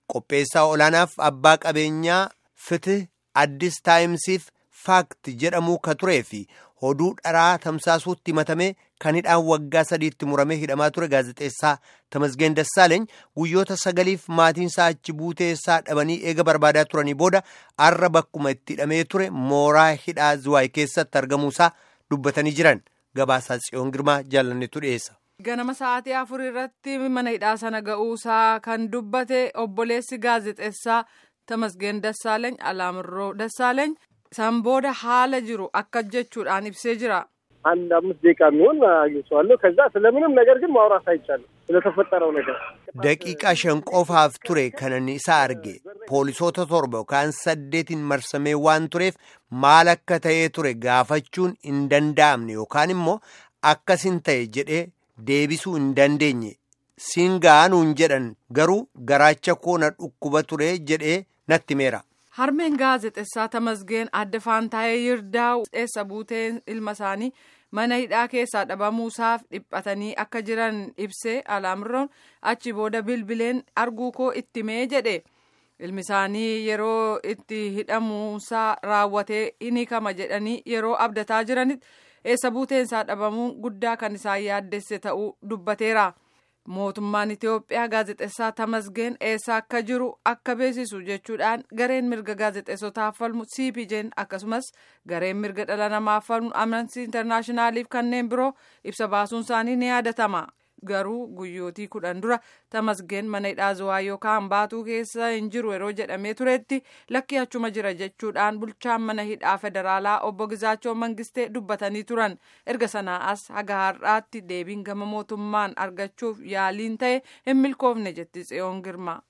qopheessaa olaanaaf abbaa qabeenyaa fitih addis taayimsiif faakti jedhamuu ka turee fi oduu dharaa tamsaasuutti himatamee kan hidhaan waggaa sadiitti muramee hidhamaa ture gaazexeessaa Tamasgeen Dassaaleeny guyyoota sagaliif maatiinsaa achi buuteessaa dhabanii eega barbaadaa turanii booda arra bakkuma itti hidhamee ture mooraa hidhaa Zuwaay keessatti argamuusaa dubbatanii jiran gabaasaa Tsiyoon Girmaa jaalannetu dhiyeessa. Ganama sa'aatii afur irratti mana hidhaa sana ga'uusaa kan dubbate obboleessi gaazexeessaa Tamasgeen Dassaaleeny Alaamirroo Dassaaleeny san booda haala jiru akka jechuudhaan ibsee jira. አንድ አምስት ደቂቃ የሚሆን አግኝቼዋለሁ። ከዛ ስለምንም ነገር ግን ማውራት አይቻልም ስለተፈጠረው ነገር daqiiqaa shan qofaaf ture kanan isa arge poolisoota torba yookaan saddeetiin marsamee waan tureef maal akka ta'ee ture gaafachuun hin danda'amne yookaan immoo akkasin ta'e jedhee deebisuu hin dandeenye siin ga'anuun jedhan garuu garaacha koo na dhukkuba ture jedhee natti meera. Harmeen gaazexeessaa Tamasgeen adda Faantaayee Yirdaa'u eessa buuteen ilma isaanii mana hidhaa keessaa dhabamuusaaf dhiphatanii akka jiran ibsee alaamirroon achi booda bilbileen arguu koo itti mee jedhe ilmi isaanii yeroo itti hidhamuusaa raawwatee ni kama jedhanii yeroo abdataa jiranitti eessa buuteensaa dhabamuu guddaa kan isaan yaaddesse ta'uu dubbateera. mootummaan Itiyoophiyaa gaazexeessaa Tamasgeen eessa akka jiru akka beeksisu jechuudhaan gareen mirga gaazexeessotaaf falmu CPJ'n akkasumas gareen mirga dhala namaaf falmu Amnesty Internationaaliif kanneen biroo ibsa baasuun isaanii ni yaadatama. Garuu guyyootii kudhan dura Tamasgeen mana hidhaa Zuwaay yookaan baatuu keessa hin jiru yeroo jedhamee turetti lakki achuma jira jechuudhaan bulchaan mana hidhaa federaalaa obbo Gizaachoo Mangistee dubbatanii turan. Erga sanaa as haga har'aatti deebiin gama mootummaan argachuuf yaaliin ta'e hin milkoofne jetti Tsiyoon Girma.